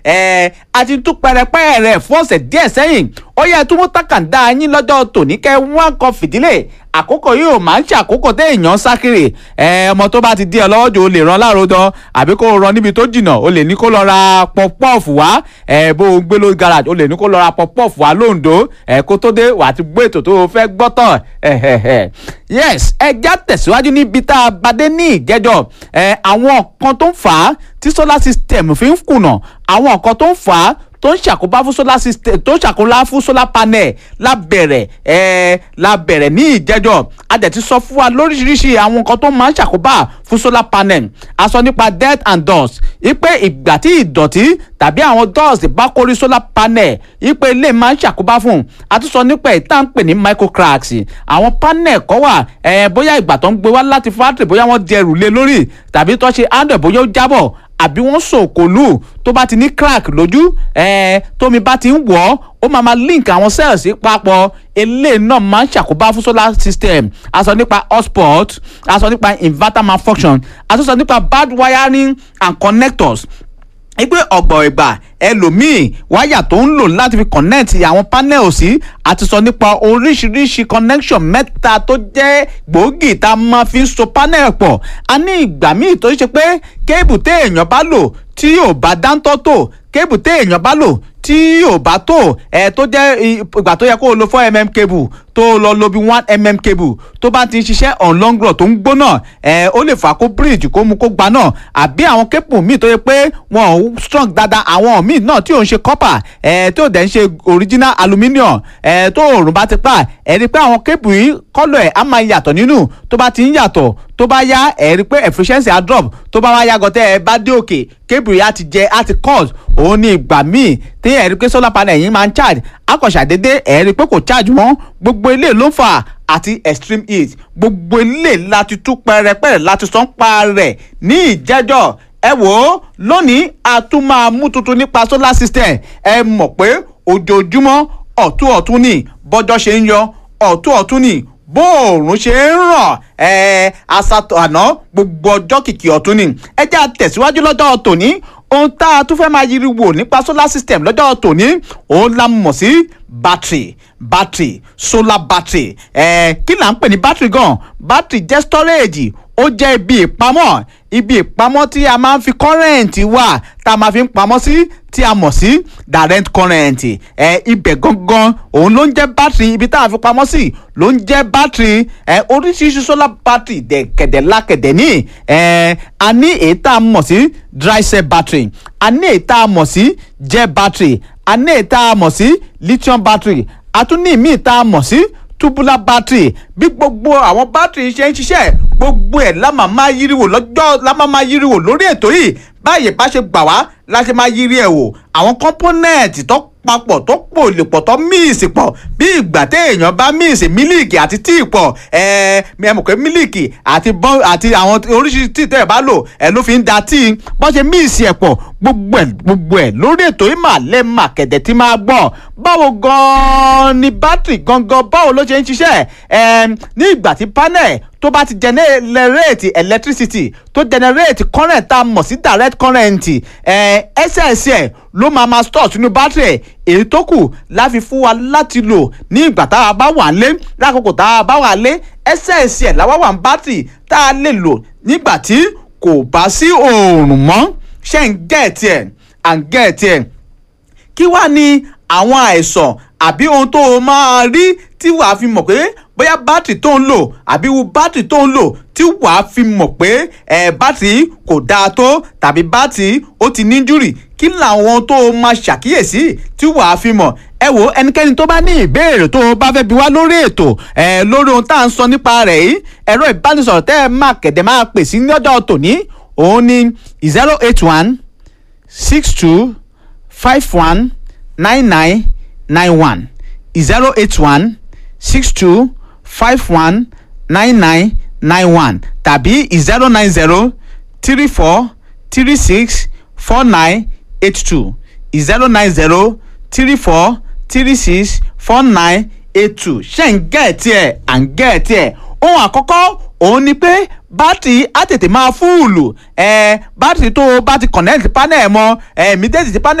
ẹ̀ a ti tún pẹrẹpẹ rẹ̀ fún ọ̀sẹ̀ díẹ̀ sẹ́yìn ó yẹ tún mú takàndá yín lọ́jọ́ tòní kẹ́ wọ́n kan fìdílé àkókò yìí ò máa ń ṣe àkókò téèyàn sá kiri ẹ ọmọ tó bá ti di ẹ lọ́wọ́ jù ó lè rán láàrúdán àbí kó rán níbi tó jìnnà ó lè ní kó lọ ra pọpọ́ọ̀fù wá ẹ bó o gbé ló garage ó lè ní kó lọ ra pọpọ́ọ̀fù wá lóńdó ẹ kó tó dé wà á ti gbé ètò tó o fẹ́ gbọ́ tán yes ẹ já tẹ̀síwájú níbi tá a bá dé ní ìjẹ́jọ́ ẹ àwọn kan tó ń fà á tí solar system fi ń kùnà àwọn kan tó ń fà á tó ń ṣàkóbá fún solar system tó ń ṣàkóbá fún solar panel lábẹ̀rẹ̀ ẹ̀ lábẹ̀rẹ̀ ní ìjẹ́jọ́ a dẹ̀ ti sọ fún wa lóríṣiríṣi àwọn nǹkan tó máa ń ṣàkóbá fún solar panel a sọ nípa dirt and dust ipe ìgbà tí ìdọ̀tí tàbí àwọn dust bá kórí solar panel ipe ilé máa ń ṣàkóbá fún a tún sọ nípa ìta ń pè ní microcracks àwọn panel kọ́ wà ẹ̀ bóyá ìgbà tó ń gbé wá láti factory bóyá wọ́n di ẹrù lé lórí tàbí tó ṣe handle bóyá ó jábọ̀ àbí wọ́n sòkòlù tó bá ti ní crack lójú ẹ̀ẹ́ tómi bá ti ń wọ̀ ọ́ ó máa ma link àwọn cells papọ̀ eléyìí náà máa ń ṣàkóbá fún solar system a sọ nípa hotspot a sọ nípa inverter malfunction a tún sọ nípa bad wiring and connectors ipe ọ̀gbọ̀n ìgbà ẹlòmíì wáyà tó ń lò láti fi connect àwọn panel sí àti sọ nípa oríṣiríṣi connection mẹ́ta tó jẹ́ gbòógì tá a máa fi ń so panel pọ̀ a ní ìgbà míì tó ṣe pé kébù téèyàn bá lò tí yóò bá dáńtọ́ tó kébù téèyàn bá lò tí yóò bá tó ẹ tó jẹ́ ìgbà tó yẹ kó o lo four mm cable tó lọ lo bí one mm cable tó bá ti ń ṣiṣẹ́ on long run tó ń gbóná ẹ ó lè fà kó bridge kó mu kó gba náà àbí àwọn cable míì tó yẹ pé wọn ò strong dáadáa àwọn míì náà tí ò ń ṣe copper ẹ tí ò dẹ̀ ń ṣe original aluminium ẹ tó òòrùn bá ti pa ẹ rí i pé àwọn cable yìí kọ́lọ̀ ẹ̀ á máa yàtọ̀ nínú tó bá ti ń yàtọ̀ tó bá yá ẹ rí i pé efficiency á drop tó bá wá yá gọtẹ́ ẹ bá dé òkè cable yìí á ti jẹ á ti cut òun ní ìgbà míì tí ẹ rí i pé solar panel yìí máa ń charge akọ̀ṣàdédé ẹ rí i pé kò charge mọ́ gbogbo ilé ló ń fà àti extreme heat gbogbo ilé láti tú pẹrẹpẹrẹ láti sọ ń pa rẹ̀ ní ìjẹ́jọ́ ẹ wò ó lónìí a tún máa mú tuntun nípa solar system ẹ mọ̀ pé ojoojúmọ́ ọ̀tún ọ̀tún ni bọ́jọ́ ṣe ń yọ ọ̀tún ọ̀tún ni bóòrùn ṣe ń ràn ẹ asatọ àná gbogbo ọjọ́ kìkì ọ̀tún ni ẹ jẹ́ àtẹ̀síwájú lọ́jọ́ tòní ohun tá a tún fẹ́ máa yiri wò nípa solar system lọ́jọ́ tòní òun la mọ̀ sí battery battery solar battery ẹ kí là ń pè ní battery gan battery jẹ́ storage ó jẹ́ ibi ìpamọ́ ibi ìpamọ́ tí a máa ń fi current wà tá a máa fi ń pamọ́ sí tí a mọ̀ sí direct current ẹ ibẹ̀ gangan òun ló ń jẹ́ battery ibi tá a fi pamọ́ sí ló ń jẹ́ battery ẹ oríṣiríṣi solar battery dẹ̀kẹ̀dẹ̀ lákẹ̀dẹ̀ ní ẹ a ní èyí tá a mọ̀ sí dry cell battery a ní èyí tá a mọ̀ sí gel battery a ní èyí tá a mọ̀ sí lithium battery a tún ní ìmíì tá a mọ̀ sí tubular battery bí gbogbo àwọn battery ṣe ń ṣiṣẹ́ gbogbo ẹ̀ la máa máa yíriwò lọ́jọ́ la máa máa yíriwò lórí ètò yìí báyìí bá ṣe gbà wá la ṣe máa yíri ẹ̀ wò àwọn component tó papọ̀ tó pò lè pọ̀ tó míìsì pọ̀ bí ìgbà téèyàn bá míìsì mílíìkì àti tíì pọ̀ ẹ ẹ mọ̀ pé mílíìkì àti bọ́n àti àwọn oríṣiríṣi tíì tẹ́ ẹ̀ bá lò ẹ ló fi ń da tíì bọ́n ṣe míìsì ẹ̀ pọ̀ gbogbo ẹ̀ gbogbo ẹ̀ lórí ètò yìí mà lẹ́ mà kẹ̀dẹ̀ tí máa gbọ́ báwo gan-an ni bátìrì gangan báwo ló ṣe ń ṣiṣẹ́ ẹ ní ìgbà tí panel tó bá ti generate electricity tó generate current tá a mọ̀ sí direct current ẹ essence ẹ̀ ló máa ma store sínú battery èyí tó kù láfi fún wa láti lò ní ìgbà tá a bá wà lé lákòókò tá a bá wà lé essence ẹ̀ làwa wà ní battery tá a lè lò nígbà tí kò bá sí oòrùn mọ́ ṣe ń gẹ̀ẹ́tì ẹ̀ à ń gẹ̀ẹ́tì ẹ̀ kí wàá ní àwọn àìsàn àbí ohun tó o máa rí tí wàá fi mọ̀ pé bóyá bátìrì tó ń lò àbí wo bátìrì tó ń lò tí wàá fi mọ̀ pé ẹ̀ bátìrì kò dáa tó tàbí bátìrì ó ti níjúrì kí làwọn tó o máa ṣàkíyèsí tí wàá fi mọ̀ ẹ wo ẹnikẹ́ni tó bá ní ìbéèrè tó o bá fẹ́ bi wá lórí ètò ẹ lórí ohun tá à ń sọ nípa rẹ̀ yìí ẹ̀rọ ìbánisọ̀rọ̀ tẹ́ ẹ máa kẹ̀dẹ̀ máa pè sí lọ́jọ́ tòní òun ni zero eight one six two five one nine nine nine one zero eight one six two five one nine nine nine one tàbí zero nine zero three four three six four nine eight two zero nine zero three four three six four nine eight two ṣe ń gẹ̀ẹ́tì ẹ̀ à ń gẹ̀ẹ́tì ẹ̀ ohun àkọ́kọ́ òun ni pé bátìrì á tètè máa fúùlù ẹ bátìrì tó o bá ti connect panel mọ́ ẹ immediately tí panel